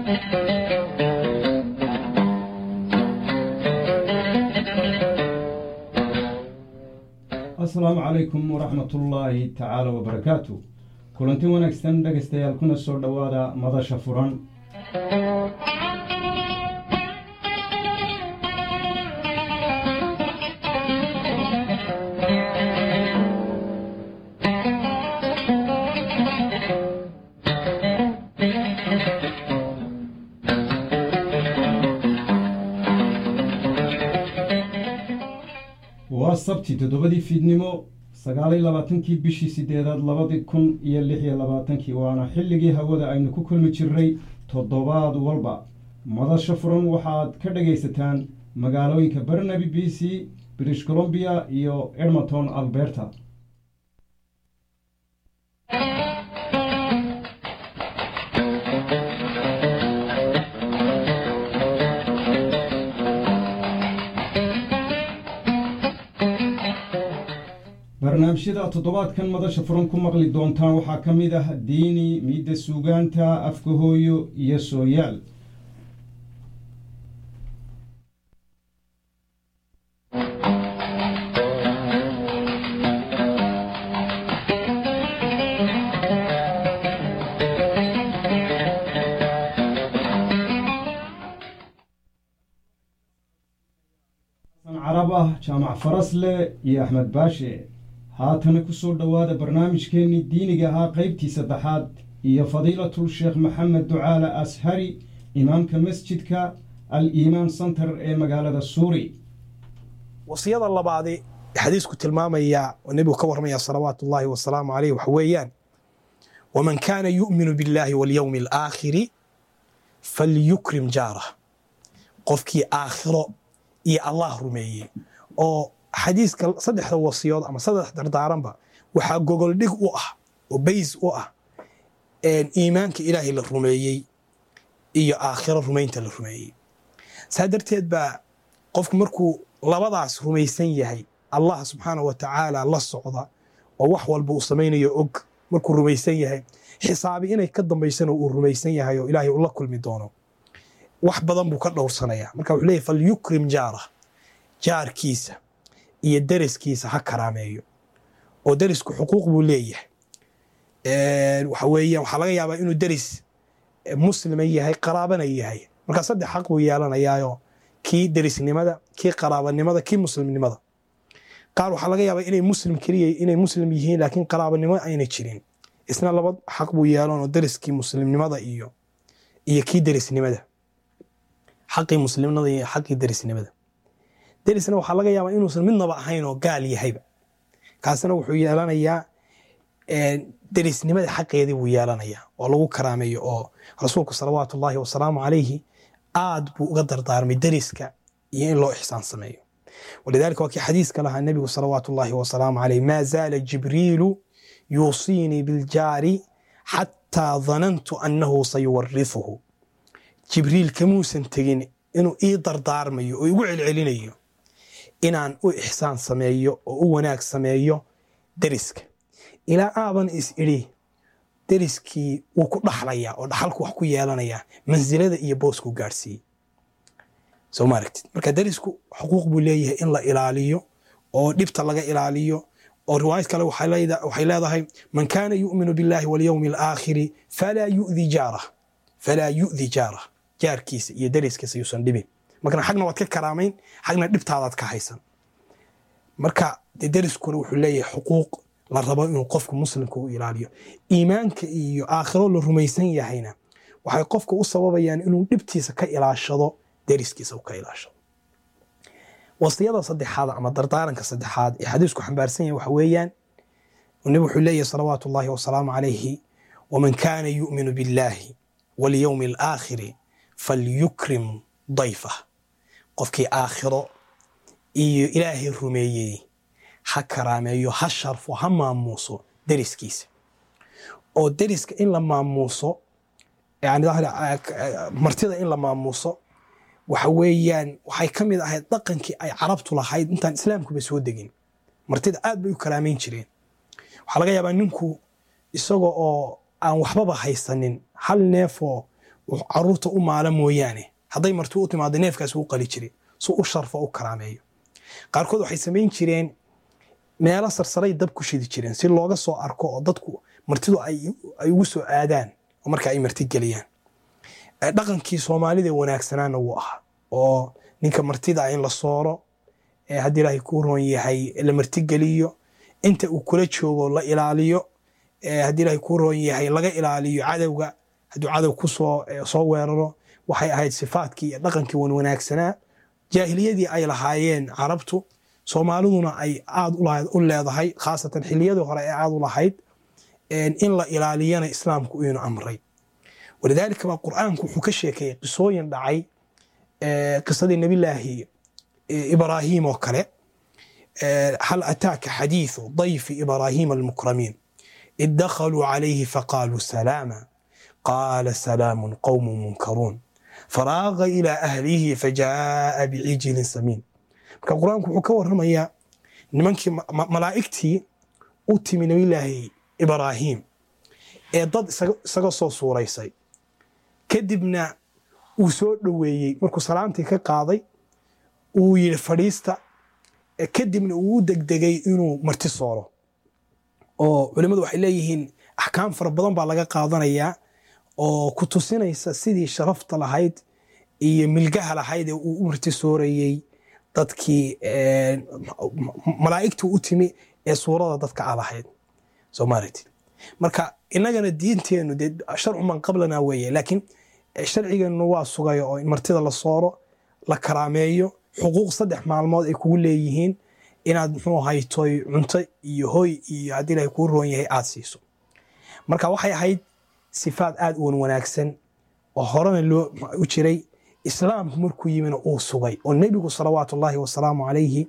asalaamu calaykum waraxmatullaahi tacaala wabarakaatu kulanti wanaagsan dhegaystayaal kuna soo dhowaada madasha furan waa sabti toddobadii fiidnimo sagaaliyo labaatankii bishii sideedaad labadii kun iyo lix iyo labaatankii waana xilligii hawada aynu ku kulmi jirnay toddobaad walba madasha furan waxaad ka dhagaysataan magaalooyinka barnaby b c british columbia iyo edmonton alberta barnaamijyada toddobaadkan madasha furan ku maqli doontaan waxaa ka mid ah diini miidda suugaanta afka hooyo iyo sooyaal carab ah jaamac farasle iyo axmed baashe haatana ku soo dhowaada barnaamijkeennii diiniga ahaa qaybtii saddexaad iyo fadiilatul sheekh maxamed ducaale ashari imaamka masjidka al iimaan center ee magaalada suuri wasiyada labaadi xadiisku tilmaamaya oo nebigu ka warramaya salawaatu ullaahi wasalaamu caleyh waxa weeyaan waman kaana yu'minu biاllaahi walyowmi alaakhiri falyukrim jaarah qofkii aakhiro iyo allah rumeeyey oo xadiiska saddexda wasiyood ama saddex dardaaranba waxaa gogoldhig u ah oo bays u ah iimaanka ilaahay la rumeeyey iyo aakhiro rumaynta la rumeeyey saa darteed baa qofku markuu labadaas rumaysan yahay allah subxaana wa tacaala la socda oo wax walba uu samaynayo og markuu rumaysan yahay xisaabi inay ka dambaysana uu rumaysan yahay oo ilaahay ula kulmi doono wax badan buu ka dhowrsanaya marka wuxuu leeyahy falyukrim jaarah jaarkiisa iyo deriskiisa ha karaameeyo oo derisku xuquuq buu leeyahay waxa weeyaan waxaa laga yaabaa inuu deris muslima yahay qaraabana yahay markaa saddex xaq buu yeelanayaayo kii derisnimada kii qaraabanimada kii muslimnimada qaar waxaa laga yaabaa inay muslim keliya inay muslim yihiin laakiin qaraabanimo ayna jirin isna laba xaq buu yeelanoo deriskii muslimnimada iyo iyo kii derisnimada xaqii muslimnimada iyo xaqii derisnimada derisna waxaa laga yaabaa inuusan midnaba ahayn oo gaal yahayba kaasna wuxuu yeelanayaa derisnimada xaqeedii buu yeelanayaa oo lagu karaameeyo oo rasuulku salawaatu ullaahi wasalaamu calayhi aad buu uga dardaarmay deriska iyo in loo ixsaan sameeyo walidaalika waa kii xadiiska lahaa nebigu salawaatu ullaahi wasalaamu calayh maa zaala jibriilu yuusiinii biljaari xataa danantu annahu sayuwarifuhu jibriil kamuusan tegin inuu ii dardaarmayo oo igu celcelinayo inaan u ixsaan sameeyo oo u wanaag sameeyo deriska ilaa aaban is idhi deriskii wuu ku dhaxlayaa oo dhaxalku wax ku yeelanayaa mansilada iyo booskuu gaadhsiiyey soo ma aragtid marka derisku xuquuq buu leeyahay in la ilaaliyo oo dhibta laga ilaaliyo oo riwaayad kale waxay leedahay man kaana yu'minu biاllahi walyowmi alaakhiri falaa yu'di jaarah falaa yu'di jaarah jaarkiisa iyo deriskiisa yuusan dhibin markana xagna waad ka karaamayn xagna dhibtaadaad ka haysan marka de deriskuna wuxuu leeyahay xuquuq la rabo inuu qofka muslimka u ilaaliyo iimaanka iyo aakhiro la rumaysan yahayna waxay qofka u sababayaan inuu dhibtiisa ka ilaashado deriskiisa ka ilaashado wasiyada saddexaad ama dardaaranka saddexaad ee xadiisku xambaarsan yahay waxa weeyaan nebi wuxuu leeyahay salawaatu ullaahi wasalaamu calayhi waman kaana yu'minu biاllaahi walyowmi alaakhiri falyukrim dayfah qofkii aakhiro iyo ilaahay rumeeyey ha karaameeyo ha sharfo ha maamuuso deriskiisa oo deriska in la maamuuso martida in la maamuuso waxa weeyaan waxay ka mid ahayd dhaqankii ay carabtu lahayd intaan islaamkuba soo degin martida aad bay u karaameyn jireen waxaa laga yaabaa ninku isaga oo aan waxbaba haysanin hal neefoo caruurta u maala mooyaane hadday marti u timaado neefkaas uu qali jiray si u sharfo u karaameeyo qaarkood waxay samayn jireen meelo sarsaray dab ku shidi jireen si looga soo arko oo dadku martidu ay ugu soo aadaan oo marka ay marti geliyaan dhaqankii soomaalida wanaagsanaana wuu ahaa oo ninka martida in la sooro haddii ilaahay kuu roon yahay la martigeliyo inta uu kula joogo la ilaaliyo haddii ilaahay kuu roon yahay laga ilaaliyo cadowga hadduu cadow ku soo soo weeraro waxay ahayd sifaadkii iyo dhaqankii wan wanaagsanaa jaahiliyadii ay lahaayeen carabtu soomaaliduna ay aad u leedahay khaasatan xiliyadii hore ee aad u lahayd in la ilaaliyana islaamku inuu amray walidaalika baa qur'aanku wuxuu ka sheekeeyey qisooyin dhacay qisadii nabilaahi ibraahim oo kale hal ataaka xadiiثu ضayfi ibraahima almukramiin id dakhaluu calayhi faqaaluu salaama qaala salaamu qowmu munkaruun faraaqa ilaa ahlihi fajaaa bicijilin samiin marka qur-aanku wuxuu ka waramayaa nimankii malaa'igtii u timi nabilaahi ibraahim ee dad isaga soo suuraysay kadibna uu soo dhoweeyey markuu salaamtii ka qaaday uu yidhi fadhiista kadibna uu u degdegay inuu marti sooro oo culimmadu waxay leeyihiin axkaam fara badan baa laga qaadanayaa oo ku tusinaysa sidii sharafta lahayd iyo milgaha lahayd ee uu u marti soorayey dadkii malaa'igtu u timi ee suurada dadka a lahayd soo maaragtid marka innagana diinteennu dee sharcu man qablana weeye laakiin sharcigeennu waa sugayo oo in martida la sooro la karaameeyo xuquuq saddex maalmood ay kugu leeyihiin inaad muxuu haytoy cunto iyo hoy iyo haddii ilahay kuu roon yahay aad siiso marka waxay ahayd sifaad aad uwan wanaagsan oo horena loo u jiray islaamku markuu yimina uu sugay oo nebigu salawaatu ullaahi wasalaamu calayhi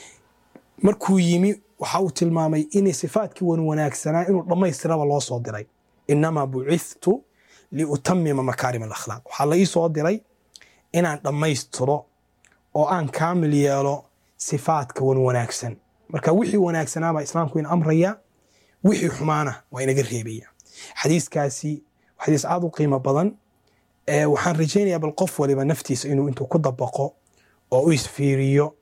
markuu yimi waxa uu tilmaamay inay sifaadkii wan wanaagsanaa inuu dhammaystiraba loo soo diray inamaa bucithtu liutamima makaarim alakhlaaq waxaa la ii soo diray inaan dhammaystiro oo aan kaamil yeelo sifaadka wan wanaagsan marka wixii wanaagsanaabaa islaamku in amraya wixii xumaana waa inaga reebaya xadiiskaasi xadiis aad u qiimo badan waxaan rajaynayaa bal qof waliba naftiisa inuu intuu ku dabaqo oo u isfiiriyo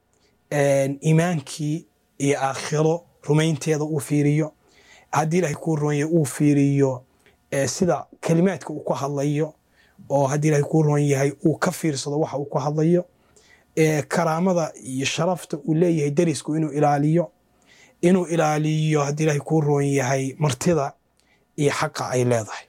iimaankii iyo aakhiro rumaynteeda uu fiiriyo haddii ilahay kuu roonye uu fiiriyo sida kelimaadka uu ku hadlayo oo haddii ilahay kuu roon yahay uu ka fiirsado waxa uu ku hadlayo karaamada iyo sharafta uu leeyahay derisku inuu ilaaliyo inuu ilaaliyo haddii ilahay kuu roon yahay martida iyo xaqa ay leedahay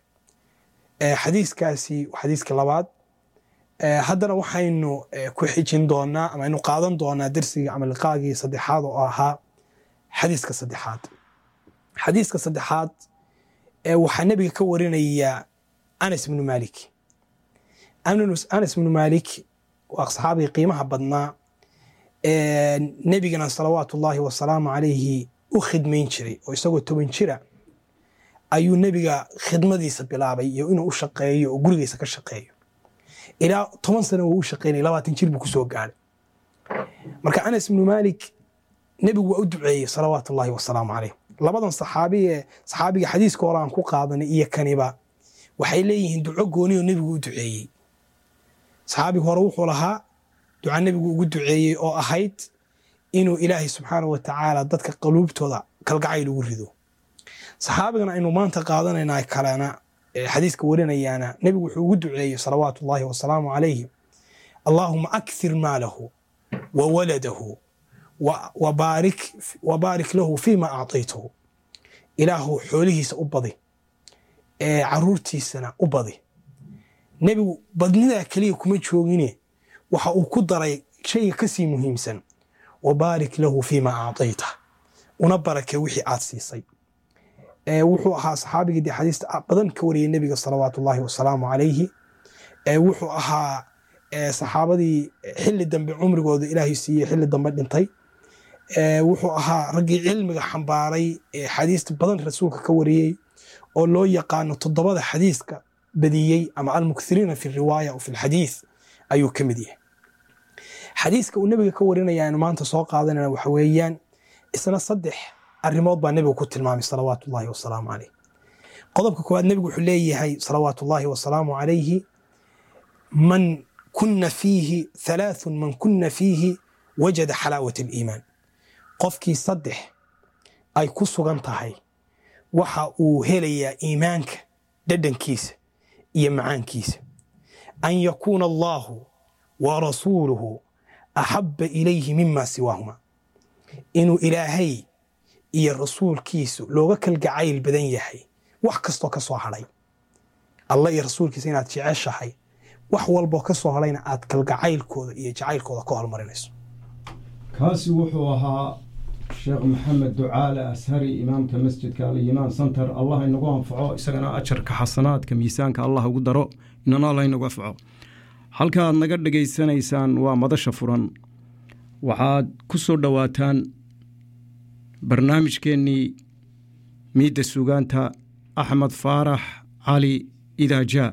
xadiiskaasi xadiiska labaad haddana waxaynu ku xijin doonaa ama aynu qaadan doonaa dersigii ama liqaagii saddexaad oo ahaa xadiiska saddexaad xadiiska saddexaad waxaa nebiga ka warinaya anas ibnu malik anas ibnu malik waa saxaabigii qiimaha badnaa nebigana salawaatu ullaahi wasalaamu calayhi u khidmayn jiray oo isagoo toban jira ayuu nebiga khidmadiisa bilaabay iyo inuu u shaqeeyo oo gurigiisa ka shaqeeyo ilaa toban sana wuu u shaqeynaya labaatan jir buu kusoo gaadhay marka anas ibnu malik nebigu waa u duceeyey salawaatu ullaahi wasalaamu calayh labadan saxaabi ee saxaabiga xadiiska hore aan ku qaadanay iyo kaniba waxay leeyihiin duco goonioo nebigu u duceeyey saxaabiga hore wuxuu lahaa duca nebigu ugu duceeyey oo ahayd inuu ilaahay subxaana wa tacaala dadka qaluubtooda kalgacayl ugu rido saxaabigana aynu maanta qaadanayna kalena xadiiska warinayaana nebigu wuxuu ugu duceeyey salawaatu ullaahi wasalaamu calayhi allaahuma akthir maalahu wa waladahu wabaarik lahu fiima acطaytahu ilaahu xoolihiisa u badi caruurtiisana u badi nebigu badnidaa keliya kuma joogine waxa uu ku daray shayga kasii muhiimsan wabaarik lahu fiima acطayta una barake wixii aad siisay wuxuu ahaa saxaabigii dee xadiista badan ka wariyay nebiga salawaatu ullaahi wasalaamu calayhi wuxuu ahaa saxaabadii xili dambe cumrigooda ilaahay siiyey xili dambe dhintay wuxuu ahaa raggii cilmiga xambaaray ee xadiista badan rasuulka ka wariyey oo loo yaqaano toddobada xadiiska badiyey ama almukthiriina fi riwaaya o fi lxadiis ayuu ka mid yahay xadiiska uu nebiga ka warinaya aynu maanta soo qaadanayna waxa weeyaan isna saddex arrimood baa nebigu ku tilmaamay salawaatu ullaahi wasalaamu calayh qodobka koowaad nebigu wuxuu leeyahay salawaatu ullaahi wasalaamu calayhi man kuna fiihi halaathun man kuna fiihi wajada xalaawat aliimaan qofkii saddex ay ku sugan tahay waxa uu helayaa iimaanka dhadhankiisa iyo macaankiisa an yakuuna allaahu wa rasuuluhu axabba ilayhi mima siwaahuma inuu ilaahay iyo rasuulkiisu looga kalgacayl badan yahay wax kastoo ka soo hadhay allah iyo rasuulkiisa inaad jeceshahay wax walboo ka soo hadhayna aad kalgacaylkooda iyo jacaylkooda ka hormarinayso kaasi wuxuu ahaa sheekh maxamed ducaale ashari imaamka masjidka aliyimaan center allah inagu anfaco isagana ajarka xasanaadka miisaanka allah ugu daro inana allah inagu anfaco halkaaad naga dhegaysanaysaan waa madasha furan waxaad ku soo dhowaataan barnaamijkeennii miidda sugaanta axmed faarax cali idaajaa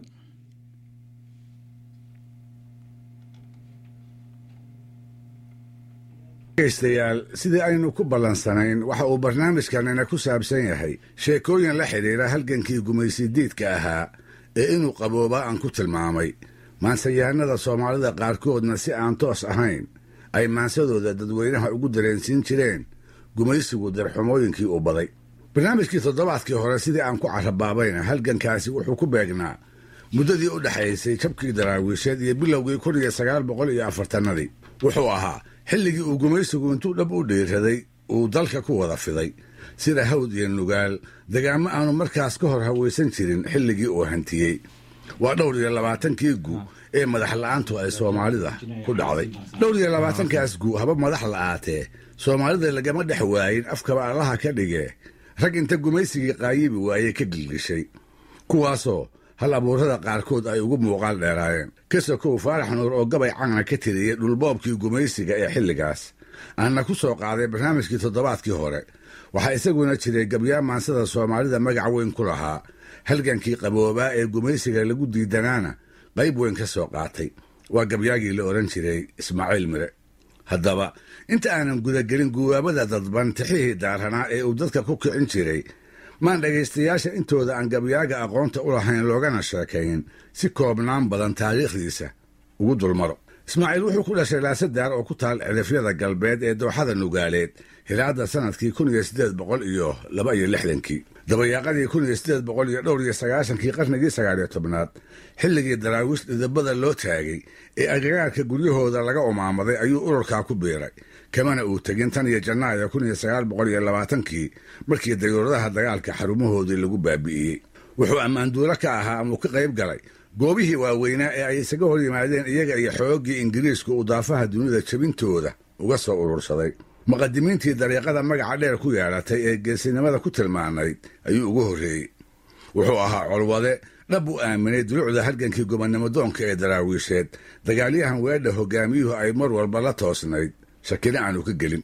dhegaystayaal sidii aynu ku ballansanayn waxa uu barnaamijkanina ku saabsan yahay sheekooyin la xidhiidha halgankii gumaysidiidka ahaa ee inuu qaboobaa aan ku tilmaamay maansayahanada soomaalida qaarkoodna si aan toos ahayn ay maansadooda dadweynaha ugu dareensiin jireen gumaysigu darxumooyinkii uu baday barnaamijkii toddobaadkii hore sidii aan ku carabaabayna halgankaasi wuxuu ku beegnaa muddadii u dhexaysay jabkii daraawiisheed iyo bilowgii kun iyo sagaal boqol iyo afartannadii wuxuu ahaa xilligii uu gumaysigu intuu dhab u dhiiraday uu dalka ku wada fiday sida hawd iyo nugaal dagaamo aanu markaas ka hor hawaysan jirin xilligii uu hantiyey waa dhowr iyo labaatankii gu ee madax la'aantu ay soomaalida ku dhacday dhowr iyo labaatankaas gu haba madax la'aatee soomaalida lagama dhex waayin afkaba allaha ka dhigee rag inta gumaysigii qaayibi waayey ka gilgishay kuwaasoo hal abuurada qaarkood ay ugu muuqaal dheeraayeen ka sokow faarax nuur oo gabay cagna ka tiriyey dhulboobkii gumaysiga ee xilligaas aanna ku soo qaaday barnaamijkii toddobaadkii hore waxaa isaguna jiray gabyaa maansada soomaalida magac weyn ku lahaa halgankii qaboobaa ee gumaysiga lagu diidanaana qayb weyn ka soo qaatay waa gabyaagii la odhan jiray ismaaciil mire haddaba inta aanan gudagelin guwaabada dadban tixihii daaranaa ee uu dadka ku kicin jiray maan dhegaystayaasha intooda aan gabyaaga aqoonta u lahayn loogana sheekayn si koobnaan badan taariikhdiisa ugu dulmaro ismaaciil wuxuu ku dhashay laasadaar oo ku taal cidafyada galbeed ee dooxada nugaaleed hilaadda sannadkii kun iyo siddeed boqol iyo laba iyo lixdankii dabayaaqadii kun iyo siddeed boqol iyo dhowr iyo sagaashankii qarnigii sagaaliyo tobnaad xilligii daraawiish dhidabada loo taagay ee agagaarka guryahooda laga umaamaday ayuu ururkaa ku biiray kamana uu tegin tan iyo janaayo kun iyo sagaal boqol iyo labaatankii markii dayuuradaha dagaalka xarumahoodii lagu baabi'iyey wuxuu ammaanduuro ka ahaa ama uu ka qayb galay goobihii waaweynaa ee ay isaga hor yimaadeen iyaga iyo xooggii ingiriisku uu daafaha dunida jebintooda uga soo urursaday muqadimiintii dariiqada magaca dheer ku yeelatay ee geesinimada ku tilmaanayd ayuu ugu horreeyey wuxuu ahaa colwade dhab u aaminay dulucda halgankii gobonnimo doonka ee daraawiisheed dagaalyahan weedha hogaamiyuhu ay mar walba la toosnayd shakina aanu ka gelin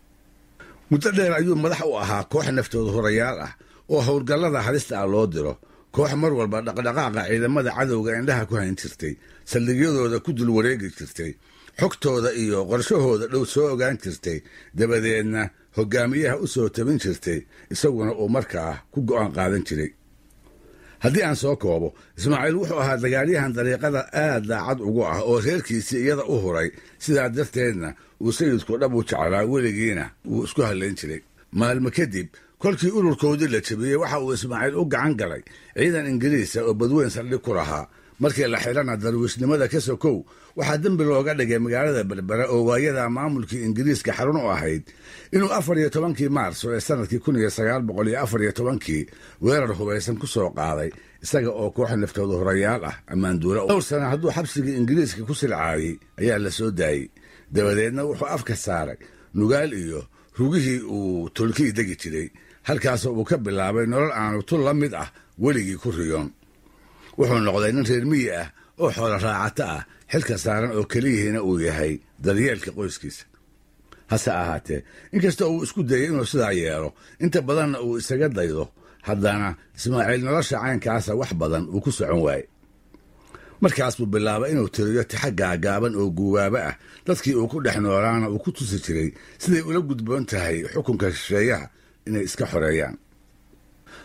muddo dheer ayuu madax u ahaa koox naftooda horayaal ah oo howlgallada halista ah loo diro koox mar walba dhaqdhaqaaqa ciidamada cadowga indhaha ku hayn jirtay saldhigyadooda ku dul wareegi jirtay xogtooda iyo qorshahooda dhow soo ogaan jirtay dabadeedna hogaamiyaha u soo tabin jirtay isaguna uu markaa ku go'aan qaadan jiray haddii aan soo koobo ismaaciil wuxuu ahaa dagaalyahan dariiqada aad daacad ugu ah oo reerkiisii iyada u huray sidaa darteedna uu sayidku dhab u jeclaa weligiina wuu isku hallayn jiray maalmo kadib kolkii ururkoodii la jabiyey waxa uu ismaaciil u gacan galay ciidan ingiriisa oo badweyn saldhig ku lahaa markii la xidhana darwiishnimada ka sokow waxaa dembi looga dhigay magaalada berbera oo waayada maamulkii ingiriiska xarun u ahayd inuu afar iyo tobankii maarso ee sannadkii kun iyo sagaal boqol iyo afar iyo tobankii weerar hubaysan ku soo qaaday isaga oo koox naftooda horayaal ah ammaanduura dhowr sana hadduu xabsigii ingiriiska ku silcaayey ayaa la soo daayey dabadeedna wuxuu afka saaray nugaal iyo rugihii uu tolkii degi jiray halkaasoo uu ka bilaabay nolol aanu tul la mid ah weligii ku riyoon wuxuu noqday nin reer miyi ah oo xoolo raacato ah xilka saaran oo keliyihiina uu yahay daryeelka qoyskiisa hase ahaatee inkasta uu isku dayey inuu sidaa yeelo inta badanna uu isaga daydo haddana ismaaciil nolosha caynkaasa wax badan uu ku socon waaye markaas buu bilaabay inuu tiriyo tixa gaagaaban oo guubaaba ah dadkii uu ku dhex noolaana uu ku tusi jiray siday ula gudboon tahay xukunka shisheeyaha inay iska xoreeyaan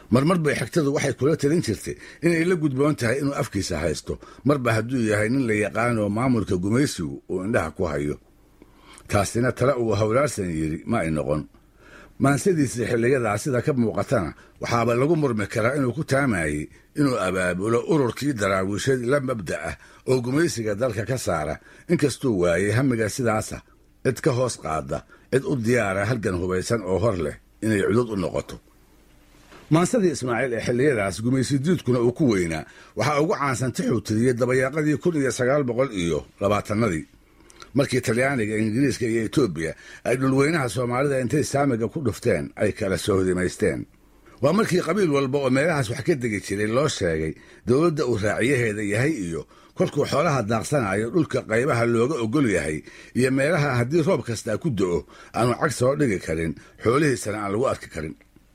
marmar bay xigtadu waxay kula talin jirtay inay la gudboon tahay inuu afkiisa haysto marba hadduu yahay nin la yaqaanoo maamulka gumaysigu uu indhaha ku hayo taasina tale uu hawlaarsan yidhi ma ay noqon maansadiisii xilliyadaa sida ka muuqatana waxaaba lagu murmi karaa inuu ku taamayey inuu abaabulo ururkii daraawiishad la mabda ah oo gumaysiga dalka ka saara inkastuu waayey hamiga sidaasa cid ka hoos qaada cid u diyaara halgan hubaysan oo hor leh inay cudud u noqoto maansadii ismaaciil ee xilliyadaas gumaysidiidkuna uu ku weynaa waxaa ugu caansan tixuu tiriyey dabayaaqadii kun iyo sagaal boqol iyo labaatannadii markii talyaaniga ingiriiska iyo etoobiya ay dhulweynaha soomaalida intay saamiga ku dhufteen ay kala sohdimaysteen waa markii qabiil walba oo meelahaas wax ka degi jiray loo sheegay dowladda uu raaciyaheeda yahay iyo kolkuu xoolaha daaqsanayo dhulka qaybaha looga ogol yahay iyo meelaha haddii roob kastaa ku do'o aanu cag soo dhigi karin xoolihiisana aan lagu arki karin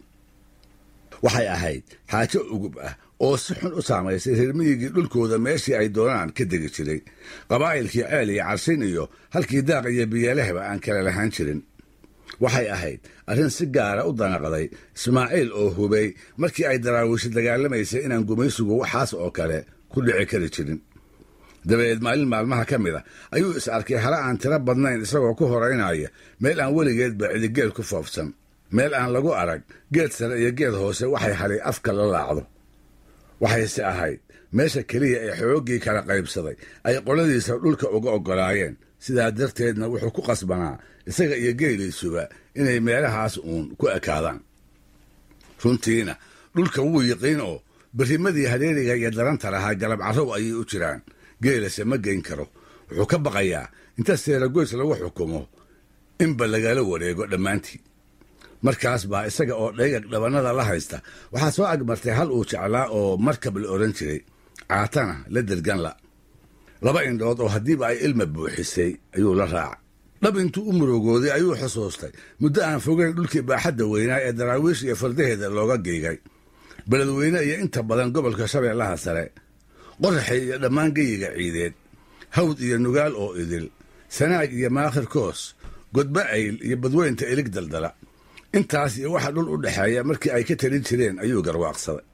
waxay ahayd xaajo ugub ah oo si xun u saamaysay reermiyigii dhulkooda meeshii ay doonaan ka degi jiray qabaa'ilkii ceel iyo carshin iyo halkii daaq iyo biyeelehba aan kala lahaan jirin waxay ahayd arrin si gaara u danaqday ismaaciil oo hubay markii ay daraawiishi dagaalamaysay inaan gumaysigu waxaas oo kale ku dhici kari jirin dabadeed maalin maalmaha ka mid a ayuu is arkay hala aan tiro badnayn isagoo ku horaynaya meel aan weligeedba cidigeel ku foofsan meel aan lagu arag geed sare iyo geed hoose waxay hadhay afka la laacdo waxayse ahayd meesha keliya ee xooggii kala qaybsaday ay qoladiisa dhulka uga oggolaayeen sidaa darteedna wuxuu ku qasbanaa isaga iyo geeliisuba inay meelahaas uun ku ekaadaan runtiina dhulka wuu yiqiin oo berrimadii hareeriga iyo daranta lahaa galab carrow ayay u jiraan geelase ma geyn karo wuxuu ka baqayaa inta seeragoys lagu xukumo inba lagala wareego dhammaantii markaas baa isaga oo dhaygag dhabannada la haysta waxaa soo agmartay hal uu jeclaa oo markab la odhan jiray caatana la derganla laba indhood oo haddiiba ay ilma buuxisay ayuu la raacay dhab intuu u murugooday ayuu xusuustay muddo aan fogeyn dhulkii baaxadda weynaa ee daraawiish iyo fardaheeda looga geygay beledweyne iyo inta badan gobolka shabeellaha sare qoraxay iyo dhammaan geyiga ciideed hawd iyo nugaal oo idil sanaag iyo maakhir koos godba ayl iyo badweynta ilig daldala intaas iyo waxa dhul u dhexeeya markii ay ka talin jireen ayuu garwaaqsaday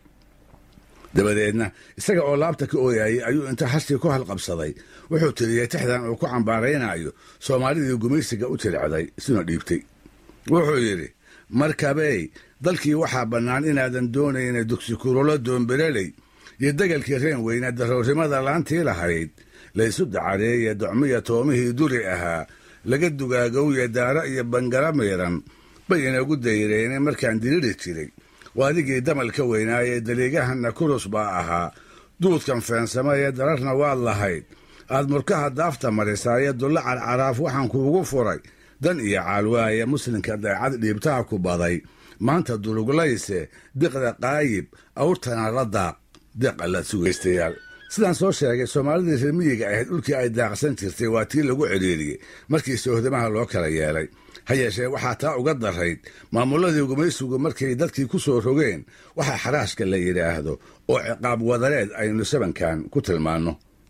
dabadeedna isaga oo laabta ka ooyayay ayuu inta hashii ku halqabsaday wuxuu tiriyey tixdan uu ku cambaaraynayo soomaalidii gumaysiga u jilicday isuna dhiibtay wuxuu yidhi markabey dalkii waxaa bannaan inaadan doonayna dugsikurolo doonbereley iyo degalkii reen weyne daroorrimada laantii lahayd laysu dacareeye docmiya toomihii duri ahaa laga dugaagowye daaro iyo bangala miiran bay inagu dayreene markaan diriri jiray waa adigii damalka weynaayee daliigahanna kurus baa ahaa duudkan feensamaya dararna waad lahayd aad murkaha daafta marisaaye dulla carcaraaf waxaan kuugu furay dan iyo caalwaaye muslimka daycad dhiibtaha ku baday maanta duruglayse diqda qaayib awrtana la daaq deeq alla sugaystayaal sidaan soo sheegay soomaalidii reer miyiga ahayd dhulkii ay daaqsan jirtay waa tii lagu cidhiiriyey markii soohdamaha loo kala yeelay ha yeeshee waxaa taa uga darayd maamulladii gumaysigu markay dadkii ku soo rogeen waxaa xaraashka la yidhaahdo oo ciqaab wadareed aynu sabankan ku tilmaanno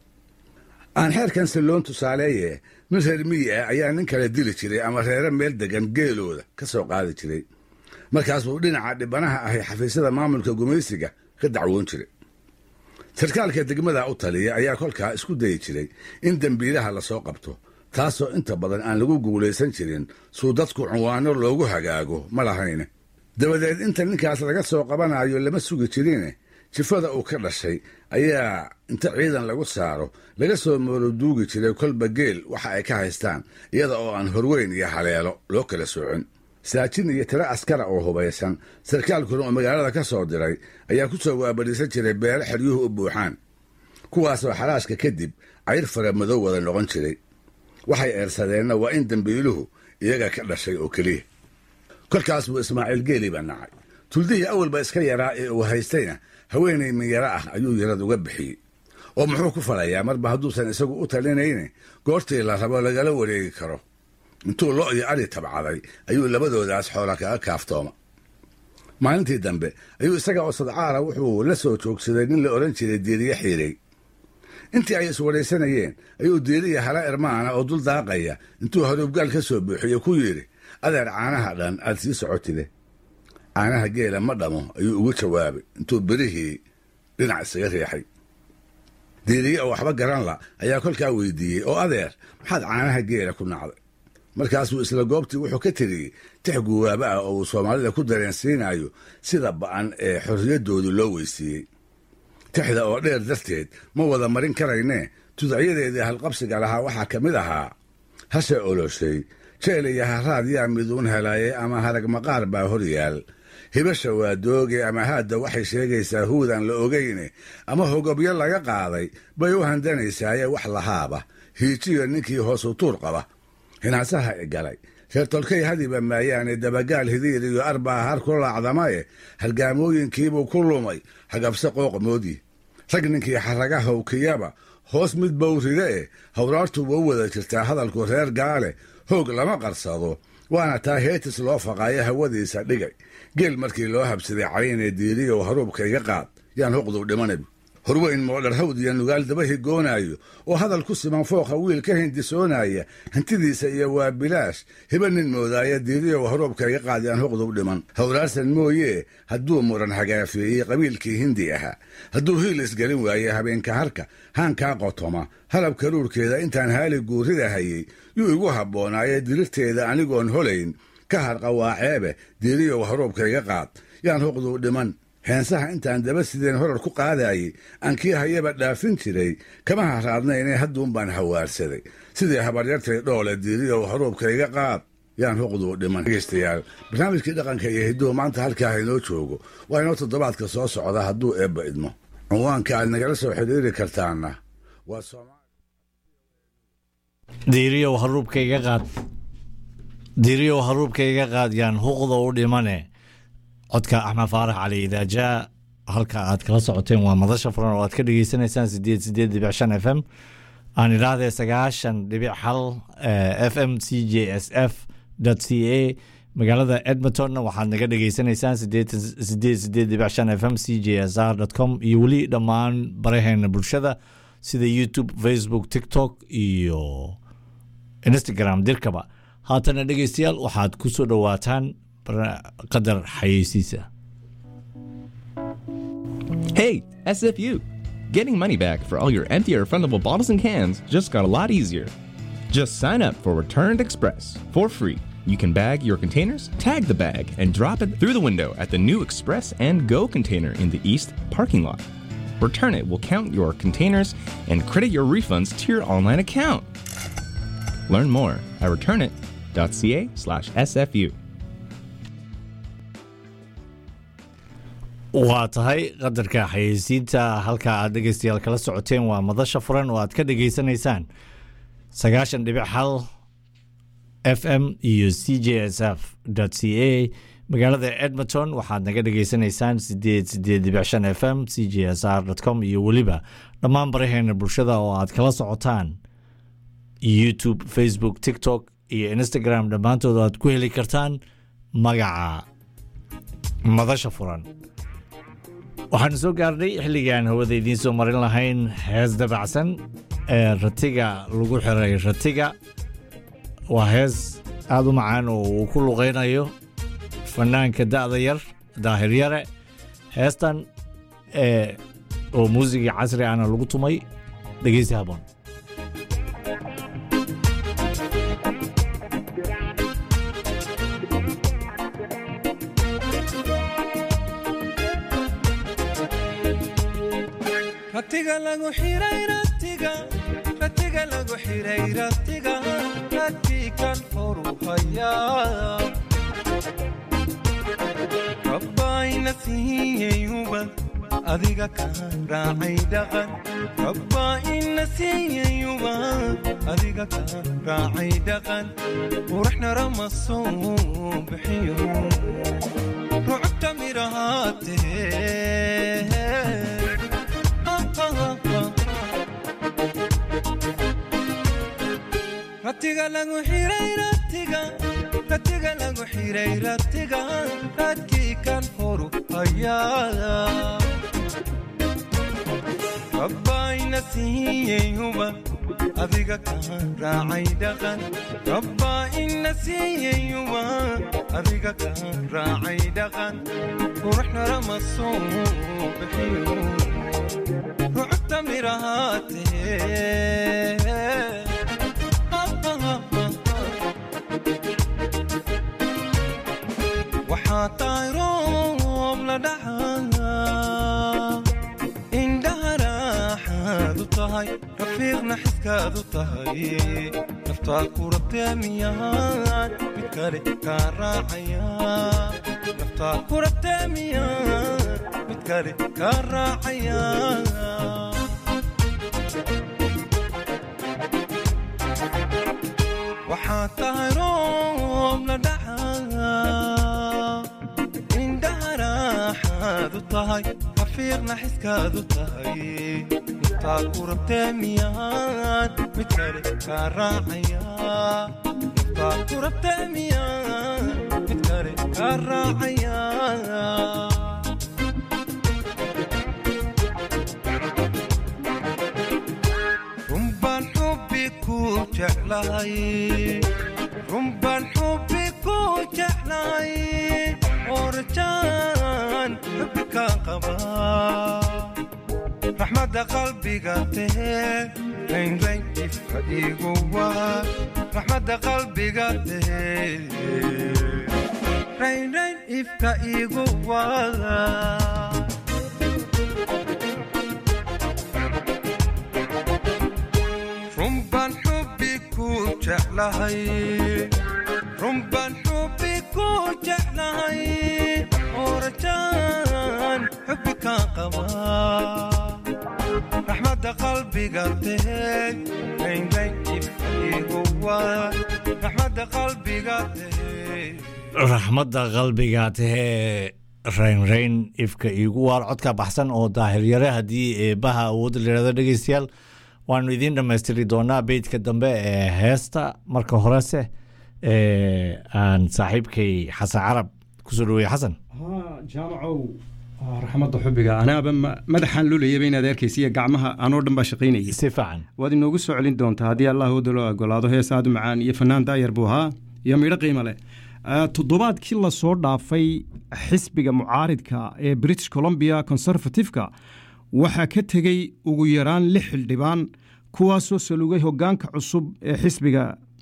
aan xeerkan silloon tusaaleeye nin reer miyi ah ayaa nin kale dili jiray ama reere meel degan geelooda ka soo qaadi jiray markaas buu dhinaca dhibanaha ahay xafiisyada maamulka gumaysiga ka dacwoon jiray sarkaalka degmada u taliya ayaa kolkaa isku dayi jiray in dembiilaha lasoo qabto taasoo inta badan aan lagu guulaysan jirin suu dadku cunwaano loogu hagaago ma lahayne dabadeed inta ninkaas laga soo qabanayo lama sugi jirine jifada uu ka dhashay ayaa inta ciidan lagu saaro laga soo mooroduugi jiray kolba geel waxa ay ka haystaan iyada oo aan horweyn iyo haleelo loo kala soocin saajin iyo tiro askara oo hubaysan sarkaalkuna oo magaalada ka soo diray ayaa ku soo waabadhiisan jiray beelo xeryuhu u buuxaan kuwaasoo xaraashka kadib cayr fara madow wada noqon jiray waxay eersadeenna waa in dembiiluhu iyaga ka dhashay oo keliya kolkaas buu ismaaciil geeli baa nacay tuldihii awalba iska yaraa ee uu haystayna haweenay minyaro ah ayuu yarad uga bixiyey oo muxuu ku falayaa marba hadduusan isagu u talinayne goortii la rabo lagala wareegi karo intuu lo iyo ari tabcaday ayuu labadoodaas xoola kaga kaaftooma maalintii dambe ayuu isaga oo sadcaala wuxuu la soo joogsaday nin la odhan jiray diiriye xiirey intii ay iswadhaysanayeen ayuu diiriya hala irmaana oo dul daaqaya intuu haruubgaal ka soo buuxiyo ku yidhi adeer caanaha dhan aad sii socotide caanaha geela ma dhamo ayuu ugu jawaabay intuu berihii dhinac isaga riixay diiriye oo waxba garan la ayaa kolkaa weydiiyey oo adeer maxaad caanaha geela ku nacday markaasuu isla goobtii wuxuu ka tiriyey tix guwaaba ah oo uu soomaalida ku dareensiinayo sida ba'an ee xorriyaddoodu loo weysiiyey tixda oo dheer darteed ma wada marin karaynee tudacyadeedii halqabsiga lahaa waxaa ka mid ahaa hashe oloshay jeel iyo haraad yaa miduun helaye ama harag maqaar baa hor yaal hibasha waa dooge ama haadda waxay sheegaysaa huudaan la ogayne ama hogobyo laga qaaday bay u handanaysaaye wax lahaaba hiijiyo ninkii hoosu tuur qaba hinaasaha i galay reer tolkay hadiba maayaane dabagaal hidiir iyo arbaa har ku laacdamaye halgaamooyinkiibuu ku lumay hagabse qooqmoodii rag ninkii xaraga howkiyaba hoos mid bowride e hawraartu wa u wada jirtaa hadalku reer gaale hoog lama qarsado waana taa heetis loo faqaayo hawadiisa dhigay geel markii loo habsaday caynee diiriyow haruubka iga qaad yaan hoqduu dhimanab horweyn moodharhawd iyo nugaal daba higoonaayo oo hadal ku siman fooqa wiil ka hindisoonaya hantidiisa iyo waa bilaash hiba nin moodaaya diiriyow haruubka iga qaad yaan hoqduu dhiman hawraarsan mooyee hadduu muran hagaafeeyey qabiilkii hindi ahaa hadduu hiil isgelin waaye habeenka harka haankaa qotoma halab karuurkeeda intaan haali guurida hayey yuu igu habboonaaye dirirteeda anigoon holayn ka harqa waa ceebe diiriyow haruubka iga qaad yaan hoqduu dhiman heensaha intaan daba sideen horar ku qaadaayey aan kii hayaba dhaafin jiray kama haraadnaynee hadduun baan hawaarsaday sidii habaryartay dhoole diiriyow haruubka iga qaad yaan hoqduu dhiman dhegeystayaal barnaamijkii dhaqanka iyo hidduhu maanta halkaa haynoo joogo waa inoo toddobaadka soo socda hadduu eebba idmo cinwaanka aad nagala soo xidhiiri kartaana waa diiriyow haruubka iga qaad diiriyow haruubka iga qaad yaan huqda u dhimane codka axmed faarax cali idaajaa halka aad kala socoteen waa madasha furan oo aad ka dhegeysaneysaan sideed sideed dhibic shan f m aan idhaahdee sagaashan dhibic hal f m c j s f c a magaalada edmontonna waxaad naga dhegeysaneysaan sideed sideed dhibic shan f m c j s r com iyo weli dhammaan baraheena bulshada sida youtube facebook tiktok iyo instagram dirkaba haatana dhegeystayaal waxaad ku soo dhowaataan qadar xayeysiisa Hey, SFU! Getting money back for all your empty or refundable bottles and cans just got a lot easier. Just sign up for Returned Express for free. You can bag your containers, tag the bag, and drop it through the window at the new Express and Go container in the East parking lot. Return It will count your containers and credit your refunds to your online account. Learn more at returnit.ca slash SFU. waa tahay qadarka xayeysiinta halka aad dhegeystayaal kala socoteen waa madasha furan oo aad ka dhegeysanaysaan sagaashan dhibic hal f m iyo c j s f c a magaalada edmonton waxaad naga dhegeysanaysaan sideed sideed dhibic shan f m c j s r com iyo weliba dhammaan baraheena bulshada oo aad kala socotaan youtube facebook tiktok iyo instagram dhammaantood aad ku heli kartaan magaca madasha furan waxaanu soo gaarnay xilligaan hawada idiin soo marin lahayn hees dabacsan ee ratiga lagu xiray ratiga waa hees aada u macaan oo uu ku luqaynayo fanaanka da'da yar daahir yare heestan ee oo muusigii casri ahna lagu tumay dhegeysi haboon ratiga lagu xiray ratiga ratiga lagu xiray ratiga radkii kan horu hayaa rabbaayna siiyeyuba adiga ka raacay dhaqan rabbaa ina siiyeyuba adiga ka raacay dhaqan quraxna rama soo bixiyo rucubta midhahaatee ratiga lagu xiray ratiga ratiga lagu xiray ratiga radkii kan horu hayaa rabbaayna siiyeyuba adiga ka raacay dhaqan rabbaa ina siiyeyuba adiga ka raacay dhaqan quruxna lama soo bixiyo rucubta mirahaatee waxaa tahay roob la dhacaa indhaha raaxaad u tahay rafiiqna xiskaad u tahay naftaa ku rabtee miyaan mid kale kaa raacaya naftaa ku rabtee miyaan mid kale kaa raacaya waxaa tahay roob la dhacaa indhaha raaxaad u tahay rafiiqna xiskaad u tahay naftaa ku rabtee miyaan mid kale kaa raacaya naftaa ku rabtee miyaan mid kale kaa raacaya runbaan xubbi ku jeclahay runbaan xubbi ku jeclahay oo rajaan xubbi ka qaba raxmadda qalbiga tahee raynrayn ifka igu waa raxmadda qalbiga tahee raynrayn ifka igu waa runbaan xubbi ku jeclahay runbaan xubbi ku jeclahay oo rajaan xubbi ka qaba raxmadda qalbiga tahee raynrayn ifka igu waa raxmadda qalbiga tahee raxmadda qalbiga tahee raynrayn ifka iigu waar codka baxsan oo daahiryare haddii eebbaha awoodda layihahdo dhegeystayaal waanu idiin dhammaystiri doonaa beydka dambe ee heesta marka horese ee aan saaxiibkay xasan carab kusoo dhaweeye xasan haa jaamacow ah, raxmadda xubbiga anaaba ma- madaxaan lulayaba inaad arkaysiiyo gacmaha anoo dhan baa shaqaynayay si fiican waad inoogu soo celin doontaa haddii allah wadalo ogolaado hees aad u macaan iyo fanaan daayar buu ahaa iyo midho qiimo leh Ah, toddobaadkii lasoo dhaafay xisbiga mucaaridka ee british columbia conservative-ka waxaa ka tegey ugu yaraan lix xildhibaan kuwaasoo salugay hogaanka cusub ee xisbiga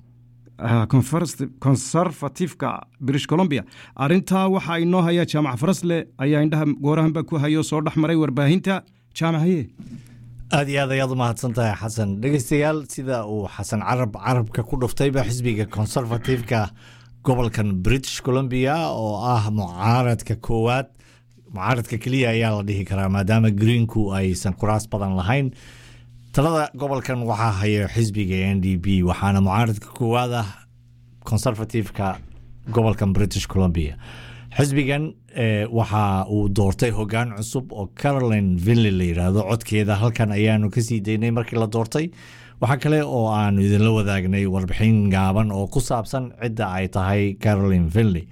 ah, Conference- conservative-ka british columbia arintaa waxaa inoo haya jaamac farasle ayaa indhaha goorahanba ku hayo soo dhex maray warbaahinta jaamac haye aad iyo aad ayaad u mahadsan tahay xasan dhegeystayaal sida uu xasan carab carabka ku dhuftayba xisbiga conservative-ka gobolkan british columbia oo ah mucaaradka koowaad mucaaradka keliya ayaa la dhihi karaa maadaama greenku aysan kuraas badan lahayn talada gobolkan waxaa haya xisbiga n d b waxaana mucaaradka koowaad ah conservative-ka gobolkan british columbia xisbigan eh, waxa uu doortay hogaan cusub oo caroline vinley la yidhaahdo codkeeda halkan ayaanu kasii daynay markii la doortay waxaa kale oo aanu idinla wadaagnay warbixin gaaban oo ku saabsan cidda ay tahay caroline vinley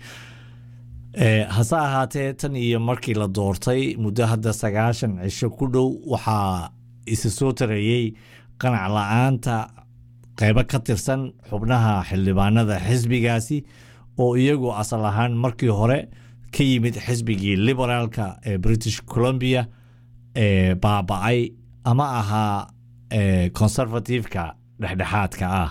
Eh, hase ahaatee tan iyo markii la doortay muddo hadda sagaashan cisho ku dhow waxaa isa soo tareeyey qanac la-aanta qeybo ka tirsan xubnaha xildhibaanada xisbigaasi oo iyagu asal ahaan markii hore ka yimid xisbigii liberaalka ee british columbia ee baaba-ay ama ahaa ee conservative-ka dhexdhexaadka ah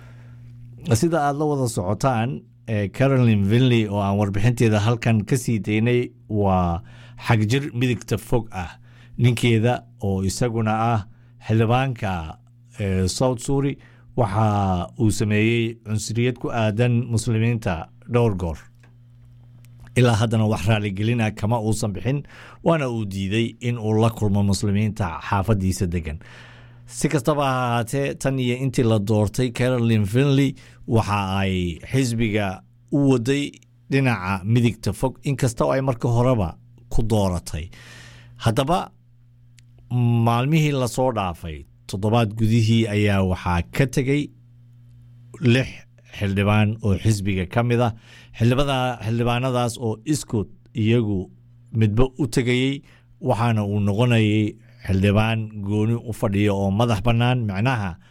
sida aada la wada socotaan ee caroline vinley oo aan warbixinteeda halkan ka sii daynay waa xagjir midigta fog ah ninkeeda oo isaguna ah xildhibaanka ee south suri waxa uu sameeyey cunsuriyad ku aadan muslimiinta dhowr goor ilaa haddana wax raaligelina kama uusan bixin waana uu diiday in uu la kulmo muslimiinta xaafadiisa degan si kastaba ha ahaatee tan iyo intii la doortay caroline vinley waxa ay xisbiga u waday dhinaca midigta fog inkasta oo ay marka horeba ku dooratay haddaba maalmihii lasoo dhaafay toddobaad gudihii ayaa waxaa ka tegey lix xildhibaan oo xisbiga ka mid ah xildhibada- xildhibaanadaas oo iskood iyagu midba u tegayey waxaana uu noqonayay xildhibaan gooni u fadhiya oo madax bannaan macnaha